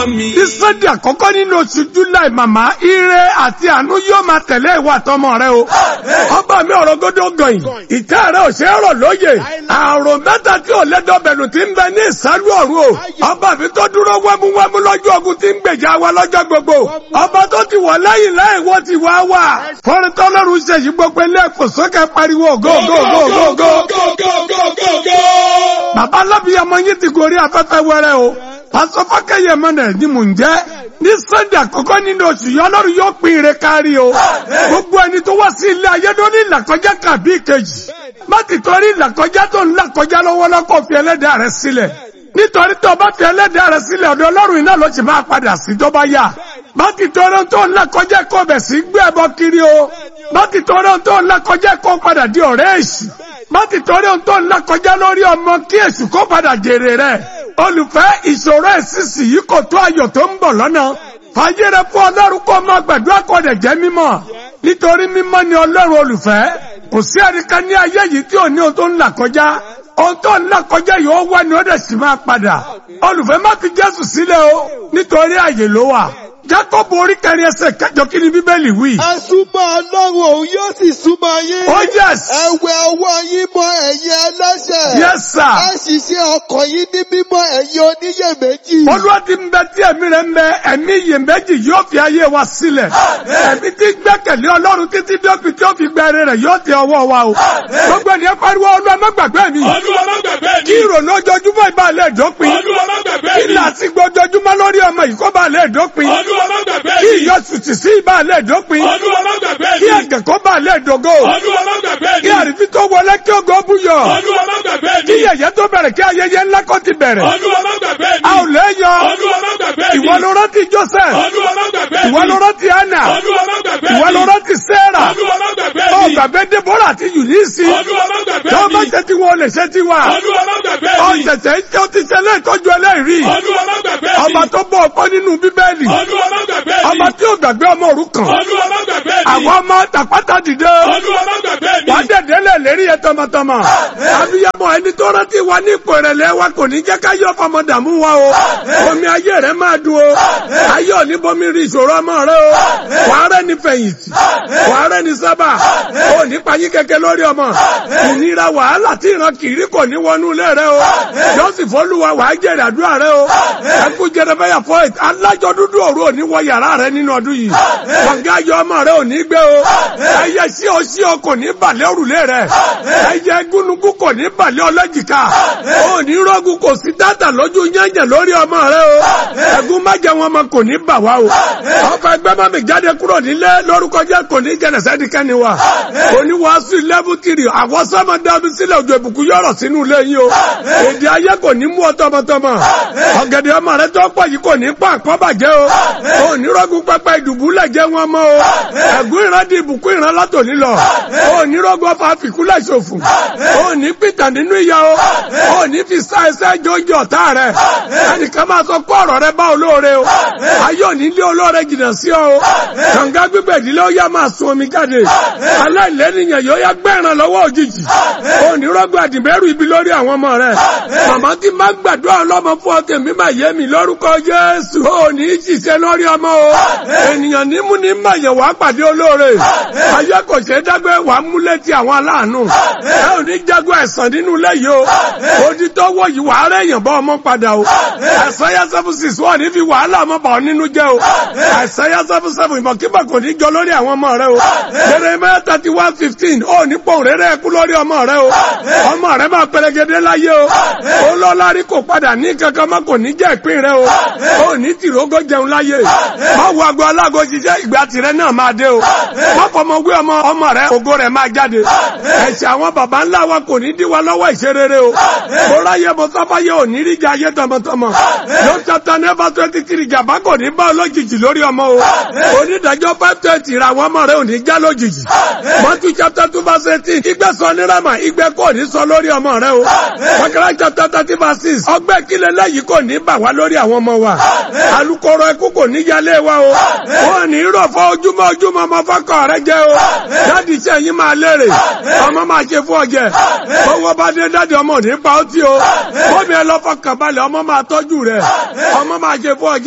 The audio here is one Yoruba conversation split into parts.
mi. ní sunday àkọ́kọ́ nínú oṣù july màmá ire àti àánú yóò máa tẹ̀lé ìwà àtọmọ rẹ o. ọba mi ọ̀rọ̀ gọ́dọ̀ gọ̀yìn ìtẹ́ rẹ ò ṣe é rọ̀ lóye àrùn mẹ́ta tí ò lẹ́dọ̀bẹ̀lù ti ń bẹ ní ìsálú ọ̀run o. ọba mi tó dúró wẹ́múwẹ́mú lọ́jọ́ ogun ti ń gbèjà wa lọ́jọ́ gbogbo. ọba tó ti wọ̀ lẹ́yìn lẹ́yìn wọ́n ti wá wà. fọ́nrin tọ́lọ́run ṣe yí gbogbo ilé ẹ̀kọ́ sókè pariwo go go go go go. go go go go go. bàbá alábìyàmọ yín ti gorí afẹ́fẹ́ wẹrẹ o. pásọ fákẹ́yẹ mọ́nà ni mò ń jẹ́ ní sunday àkọ́kọ́ nínú oṣù yìí ọlọ́run yóò pín ire kárí o. gbogbo ẹni tó wá sí ilé ayé ló ní ìlàkọjá kàbí ìkejì. má ti torí ìlàkọjá tó ń làkọjá lọ́wọ́ lọ́kọ̀ fi ẹlẹ́dàá rẹ sílẹ̀. nítorí tó o bá fi ẹlẹ́dàá rẹ sílẹ̀ ọ̀dọ̀ ọlọ́run iná ló ti máa padà sí tó bá yá. má ti torí tó ń làkọjá kó bẹ̀ sí gbé ẹbọ kiri o. má ti torí tó ń làkọjá kó padà di ọ̀rẹ́ èṣù. má ti torí tó ń làkọjá lórí ọmọ kí èṣù kó padà jèrè rẹ̀. olùfẹ́ ìṣòro ẹ̀sìsì yìí kò tó ayọ̀ tó ń bọ̀ lọ́nà fàyẹrẹ fún ọlọ́run kó máa gbàdúrà kó dẹ̀ jẹ́ mímọ́ nítorí mímọ́ ni ọlọ́run olùfẹ́ kò sí ẹnìkan ní ayé yìí tí ò ní ohun tó ń là kọjá ohun tó ń là kọjá yìí ó wá ni ó dẹ̀ sì máa padà olùfẹ́ má fi jésù sílẹ̀ o nítorí àyè ló wà jákọ́bù orí kẹrin ẹsẹ̀ kẹjọ kí ni bíbélì wí. ẹ súnmọ́ ọlọ́run òun yóò sì súnmọ́ yín. oh yes ẹ wẹ ọwọ́ yín mọ́ ẹ̀yin ẹlẹ́ṣẹ̀. yes sir ẹ sì ṣe ọkàn yín ní mímọ́ ẹ̀yin oníyèméjì. olúwa ti ń bẹ tí ẹ̀mí rẹ̀ ń bẹ ẹ̀mí iyèméjì yóò fi ayé wa sílẹ̀ ẹ̀mí tí gbẹ́kẹ̀lé ọlọ́run títí dópin tí ó fi gbẹ̀rẹ̀ rẹ̀ yóò tẹ ọwọ́ wa o gbogbo ènìyàn pariwo olúwa má gbàgbé mi olúwa má gbàgbé kí mi. ìrònú ojoojúmọ́ ìbàlẹ̀ dópin olúwa má gbàgbé kí mi. làásìgbò ojoojúmọ́ lórí ọmọ yìí kó bàlẹ̀ dópin olúwa má gbàgbé kí mi. ìyọ̀sùtì sí ìbàlẹ̀ dópin olúwa má gbàgbé kí mi. ẹ̀gẹ̀ kó bàlẹ̀ dògo olúwa má gbàgbé kí mi. àrífín tó wọlé kí ògo búyọ̀ olúwa má gbàgbé kí mi. yẹ̀yẹ́ tó bẹ̀rẹ̀ kí ayẹyẹ ńlá kó ti bẹ̀rẹ̀ olúwa má gbàgbé mi. a ò lẹ́yọ̀ olúwa má gbàgbé mi. ìwọ ló rántí Joseph olúwa má gbàgbé mi. ìwọ ló rántí Anna olúwa má gbàgbé mi. ìwọ ló rántí Sarah olúwa má gbàgbé ó mi. gbàgbé Deborah àti Eunice olúwa má gbàgbé tó bá mi. ṣe tí wọn ò lè ṣe tí wa olúwa má gbàgbé ó mi. ṣẹ̀ṣẹ̀ tó ti ṣẹlẹ̀ ìtọ́jú ẹlẹ́rìí olúwa má gbàgbé mi. ọba tó bọ̀ ọ̀pọ̀ nínú bíbélì olúwa má gbàgbé mi. ọba tí ò gbàgbé ọmọ òrukàn olúwa má gbàgbé mi. àwọn ọmọ tàpátá dìde olúwa má gbàgbé mi. wà á dẹ̀dẹ̀ lẹ̀ lérí yẹn tọmọtọmọ abiyamọ ẹni tó rántí wa ní ipò ìrẹ̀lẹ̀ wa kò ní jẹ́ ká yọ fọmọ dààmú wa o omi ayé rẹ̀ máa dùn o ayé òní bomi rí ìṣòro ọmọ rẹ o wàá rẹ̀ ní fẹ̀yìntì wàá rẹ̀ ní sábà o ní payín kẹ̀kẹ́ lórí ọmọ ìnira wàhálà tí ìran kiri kò ní wọnú ilé rẹ o jọ́sìn fọlùwà wàá jèrè àdúrà rẹ o ẹkú jẹrẹbẹyà fọyìt alájọ dúdú òru òní wọ yàrá rẹ nínú ọdún yìí kọ̀ǹgá ayọ̀ ọmọ rẹ ò ní gbé o ẹyẹ sí o sí o kò ní balẹ̀ òrùlé rẹ ẹyẹ gúnugún kò ní balẹ̀ ọlọ́jìká o ní rọ́gùn kò sí dáta lójú yẹ̀yẹ̀ lórí ọmọ rẹ o ẹ̀gún májẹ̀ wọn ọmọ kò ní bà wá o ọkọ̀ ẹgbẹ́ má mi jáde kúrò nílé lórúkọ jẹ́ kò ní jẹ́ lẹ́sẹ̀díkẹ́ni wa oníwàásù lẹ́bù tìrì àwọn sọ́mọ dábí sílẹ̀ òjò ìbùkún yọ̀rọ̀ sínú ilé yìí o èdè ayé kò ní mú ọ tọmọtọmọ ọ̀gẹ̀dẹ̀ ọmọ rẹ tó pọ̀ yìí kò ní pa àkọ́bàjẹ́ o onírọ́gùn pẹpẹ ìdùbúlẹ̀ jẹ́ wọn mọ́ o ẹ̀gún ìran di ìbùkún ìran látòní lọ onírọ́gùn ọfà fìkúlẹ̀ ṣòfò òní pìtà nínú ìyá o òní fi sá ẹsẹ̀ jọjọ ọ̀tá rẹ ẹnìkan máa sọ kó ọ̀rọ̀ rẹ bá olóore o ayé òní lé olóore jìnnà sí ọ o kànga gbígbẹ̀ ìdílé ó yá máa sun omi jáde aláìlẹ́nìyàn yóò yá gbẹ̀ràn lọ́wọ́ òjijì onírọ́gùn àdìmẹ́rù ibi lórí àwọn ọmọ rẹ màmá tí máa gbàdúrà ọlọ́mọ fún ọ tèmi máa yé mi lórúkọ Jésù òní ṣiṣẹ́ lórí ọmọ o ènìyàn nímú ní màyẹ̀ wá pàdé olóore ayé kò ṣe é dágbé wà á mú létí àwọn aláàánú ẹ ò ní jágbó ẹ̀sán nínú ilé yìí o odi tó wọ̀ yìí wàá rẹ̀ yàn bọ́ ọmọ padà o ẹ̀sán yá seven six wọ́n ní fi wàhálà ọmọ bà ọ́ nínú jẹ́ o ẹ̀sán yá seven seven ìmọ̀kímọ̀ kò ní jọ lórí àwọn ọmọ rẹ o Jeremiah thirty one fifteen ó ní pọ̀ rẹ́rẹ́ ẹkú lórí ọmọ rẹ o ọmọ rẹ máa pẹlẹgẹdẹ láyé o ó lọ lárí kò padà ní kankan mọ́ kò ní jẹ́ ìpín rẹ o ó ní tìrógó jẹun láyé má wo ago alágo ṣiṣẹ́ ìgbà tirẹ̀ náà máa dé o má fọmọ wé ọmọ ọmọ rẹ ògo rẹ máa jáde ẹ̀ṣẹ̀ àwọn baba ńlá wa kò ní dí wa lọ́wọ́ ìṣerere o bóra yẹ mọ sáfáyé ò ní ríjà ayé tọmọtọmọ ló chapter never twenty three jàmbá kò ní bá olójijì lórí ọmọ o onídàájọ́ five twenty ra àwọn ọmọ rẹ ò ní já lójijì mọ́tú chapter two verse eighteen ìgbẹ́ sọ ní rama ìgbẹ́ kò ní sọ lórí ọmọ rẹ o wákàrà chapter thirty verse six ọgbẹ́ kílẹ̀ lẹ́yìn kò ní bà wá lórí àwọn ọmọ wa alukoro ẹkú kò ní yálé wa o wọn ní rọ̀ fọ́ ojúmọ́ ojúmọ́ ọmọ fọ́kọ̀ rẹ jẹ́ o dáàdì iṣẹ́ yín máa lérè ọmọ máa ṣe fún ọjẹ́ owó bá dé dáàdì ọmọ ní pa ó tí o bómi ẹ lọ fọkàn balẹ̀ ọmọ máa tọ́jú rẹ ọmọ máa ṣe fún ọjẹ́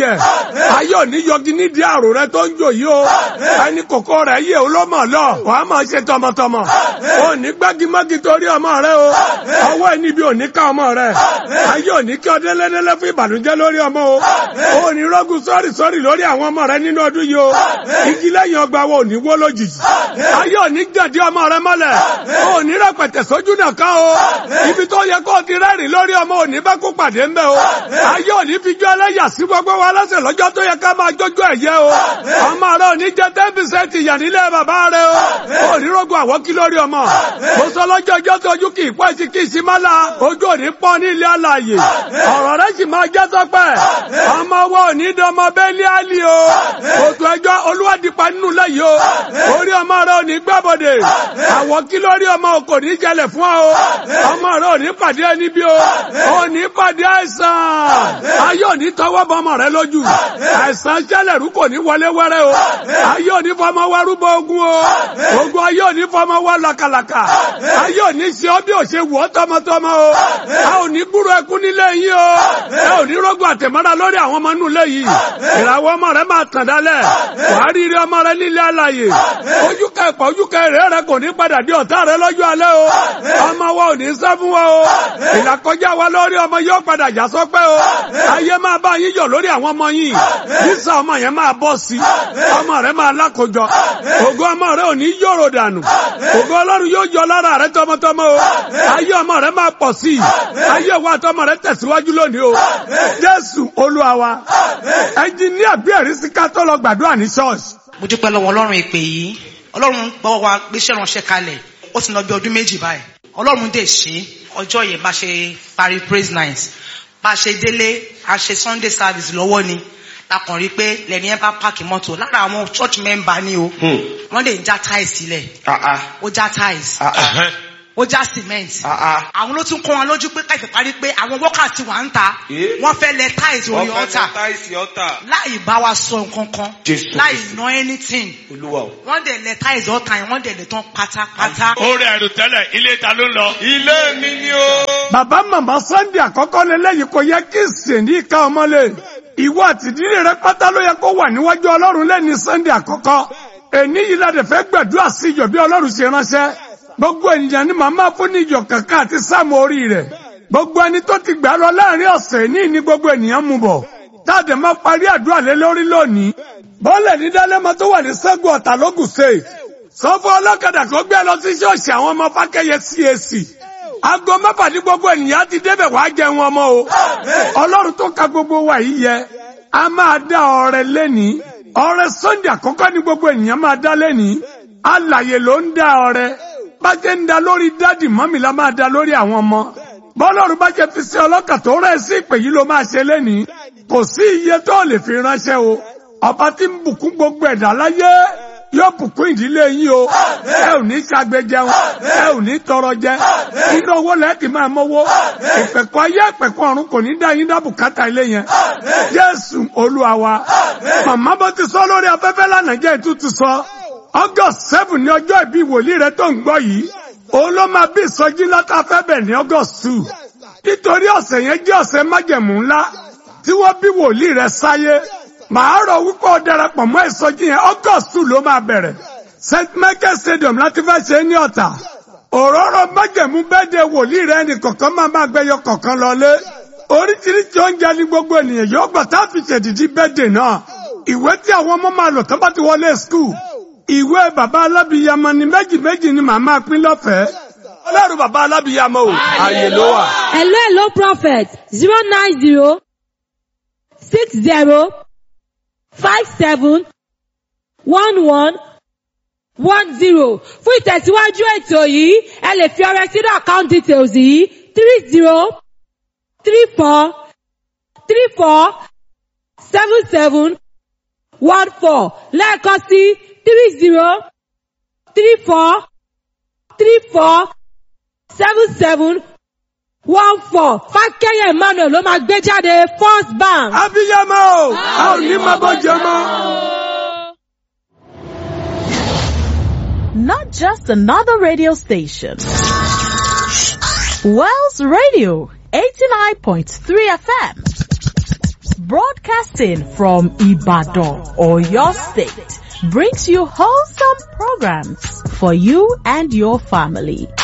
jẹ ayé òní yọgi nídìí àrò rẹ tó ń jò yìí o ẹni kòkó rẹ yé o lọ́mọ lọ wàá máa ṣe tọmọtọmọ o ní gbágímágí torí ọmọ rẹ o ọwọ́ ẹni bí òní ká ọmọ rẹ ayé òní kí ọdẹ lẹ́dẹ́lẹ́ fún ìbànújẹ́ lórí ọmọ o o ní rọ́gùn sọ́rì sọ́rì lórí àwọn ọmọ rẹ nínú ọdún yìí o igi lẹ́yìn ọgbà wo òní wó lójijì ayé òní gàdí ọmọ rẹ mọ́lẹ̀ o ní rẹpẹtẹ sójú náà ká o ibi tó yẹ kó o ti rẹ́rìn lórí ọmọ òní bá kó pàdé ńbẹ o ayé òní fi jó ẹlẹ́yà sí gbogbo wa lọ́sẹ̀ lọ́jọ́ tó yẹ ká máa jójú ẹ̀yẹ o ọmọ rẹ òní jẹ ten percent ìyà nílé bàbá rẹ o òní rògbò àwọ́kí lórí ọmọ mo sọ lọ́jọ́ ọjọ́ tó ojú kì í pọ́ sí kì í sí má la ojú òní pọ́n ní ilé alàyè ọ̀rọ̀ rẹ sì máa jẹ́ sọ́pẹ́ ọmọ wa òní dọmọ bẹ́ẹ̀lì àlì o òtún ẹjọ́ olúwadìpa nínú lẹ́yìn o orí ọmọ rẹ òní gbàbọ̀dẹ̀ àwọ́kí lórí ọmọ kò ní jẹlẹ̀ fún ọ ọmọ rẹ òní pàdé ẹni bí o òní pàdé àìsàn ayé òní tọwọ́ bọ ọmọ rẹ lójú àìsàn jẹlẹ̀rú kò ní wọlé wẹ́rẹ́ o ayé òní fọmọ wa rúbọ ogun o ogun ayé òní fọmọ wa làkàlàkà ayé òní ṣe ọ bí ò ṣe wù ọ tọmọtọmọ o a ò ní gbúrò ẹkún nílé yìí o ẹ ò ní rọgbọ àtẹmọ́ra lórí àwọn ọmọ inú ilé yìí ìràwọ̀ ọmọ rẹ máa tàn dálẹ̀ wàá rí rí ọmọ rẹ nílé alàyè ojú kẹpọ̀ ojú kẹrẹ rẹ kò ní padà di ọ̀tá rẹ lọ́jọ́ alẹ́ o ọmọ wa ò ní sẹ́ fún wa o ìlàkọjá wa lórí ọmọ yóò padà já sọpẹ́ o ayé máa bá yín yọ̀ lórí àwọn ọmọ yìí sísá ọmọ yẹn máa bọ́ sí ọmọ rẹ máa lákòjọ ògo ọmọ rẹ ò ní yòrò dànù ògo ọlọ́run yóò yọ lára rẹ tọmọtọmọ o ayé ọmọ rẹ máa pọ̀ sí ayé wa tọmọ rẹ tẹ̀síwájú lónìí o jésù olúwa wa ẹnjìníà bí ẹ̀rí sí ká tó lọ gbàdúrà ní ṣọ́ọ̀ṣì. mo dúpẹ́ lọ́wọ́ ọlọ́run ìpè yìí ọlọ́run gbọ́ wa gbéṣẹ́ ránṣẹ́ kalẹ̀ ó ti lọ bí ọdún méjì báyìí ọlọ́run dè ṣe ọjọ́ yẹn bá ṣe parí praise night bá ṣe délé a ṣe sunday service lọ́wọ́ ni lakàn rí pé lẹ́ni ẹ bá páàkì mọ́tò lára àwọn church member ni o wọ́n lè já tiles sílẹ̀ ó já tiles ó já cement àwọn ló tún kọ́ wọn lójú pé káìpẹ́ parí pé àwọn workers ti wà ń ta wọ́n fẹ́ lẹ tiles orí ọ̀tà láì bá wa sọ nǹkan kan láì ná anything wọ́n dẹ̀ lẹ tiles ọ̀tà yẹn wọ́n dẹ̀ lẹ tán pátápátá. ó rẹ̀ ẹ̀rù tẹ́lẹ̀ ilé ta ló ń lọ. ilé mi ni o. bàbá màmá sunday àkọ́kọ́ lélẹ́yìí kò yẹ kí sèǹdí ìka ọmọlé ìwọ àtìdílé rẹ pátá ló yẹ kó wà níwájú ọlọ́run lẹ́ni sunday àkọ́kọ́ èní yìí ládẹ fẹ́ gbàdúrà sí ìjọ bí ọlọ́run ṣe ránṣẹ́ gbogbo ènìyàn ni màmá fún ní ìjọ kankan àti sáàmù orí rẹ̀ gbogbo ẹni tó ti gbà lọ láàrin ọ̀sẹ̀ ní ní gbogbo ènìyàn mú bọ̀ táàdé máa parí àdúrà lé lórí lónìí bọ́ọ̀lẹ̀ ní dálẹ́mọ tó wà ní sẹ́gun ọ̀tà lógùn state sọ́fọ́ ọlọ́kadà kó gbé lọ sí ṣọ́ọ̀ṣì àwọn ọmọ fákẹ́yẹ CAC aago mẹ́fà ní gbogbo ènìyàn ti débẹ̀ wá jẹun ọmọ o ọlọ́run tó ka gbogbo wa yìí yẹ a máa dá ọrẹ lẹ́ni ọrẹ sunday àkọ́kọ́ ní gbogbo ènìyàn máa dá lẹ́ni alàyè ló ń dá ọrẹ bá jẹ́ ń da lórí dádì mọ́mì la máa da lórí àwọn ọmọ bọ́lọ́run bá jẹ́ fi sí ọlọ́kà tó rẹ̀ sí ìpè yìí ló máa ṣe lẹ́ni kò sí iye tó lè fi ránṣẹ́ o ọba tí ń bùkún gbogbo ẹ̀dá láyé yóò bùkún ìdílé yín o ẹ ò ní ṣagbe jẹun ẹ ò ní tọrọ jẹ inú owó lẹ́ẹ̀kì máa mọ́wó ìpẹ̀kọ́ ayé ìpẹ̀kọ́ ọ̀run kò ní dá yín dá bùkátà ilé yẹn jésù olúwa wa màmá bó ti sọ lórí afẹ́fẹ́ lánàá jẹ́ ìtútù sọ august seven ní ọjọ́ ìbí wòlíì rẹ tó ń gbọ́ yìí òun ló máa bí ìsọjí látàfẹ́ bẹ̀ ní august two nítorí ọ̀sẹ̀ yẹn jẹ́ ọ̀sẹ̀ májẹ̀mú ńlá tí wọ́n bí wòlíì rẹ sáyé màá rọ̀ wípé ó darapọ̀ mọ́ ìsọjí yẹn august two ló máa bẹ̀rẹ̀ st michael stadium láti fẹ́ ṣe é ní ọ̀tà òróró májẹ̀mú bẹ́ẹ̀dẹ̀ wòlíì rẹ ní kọ̀ọ̀kan máa máa gbẹyọ kọ̀ọ̀kan lọlé oríṣiríṣi oúnjẹ ní gbogbo ènìyàn yóò gbà tá a fi ṣèdìdí bẹ́ẹ̀dẹ̀ náà ìwé tí àwọn ọmọ máa lò tó bá ti wọlé skul ìwé bàbá alábìyamọ ni méjì méjì ni màá máa pín lọ́fẹ̀ẹ́ ọlọ́run bàbá alábìyamọ o ààyè ló wà. hello hello prophet zero nine zero six zero five seven one one one zero fún ìtẹ̀síwájú ètò yìí ẹ lè fi ọrẹ sínú account details yìí three zero three four three four seven seven one four lẹ́ẹ̀kan sí three zero three four three four seven seven one four fákẹ́yẹ̀ emmanuel ló máa gbé jáde first bank. abiyamọ o a ò ní máa bọ́ jẹ mọ́. Not just another radio station. Wells Radio 89.3 FM. broadcasting from Ibadan or your state, brings you wholesome programs for you and your family.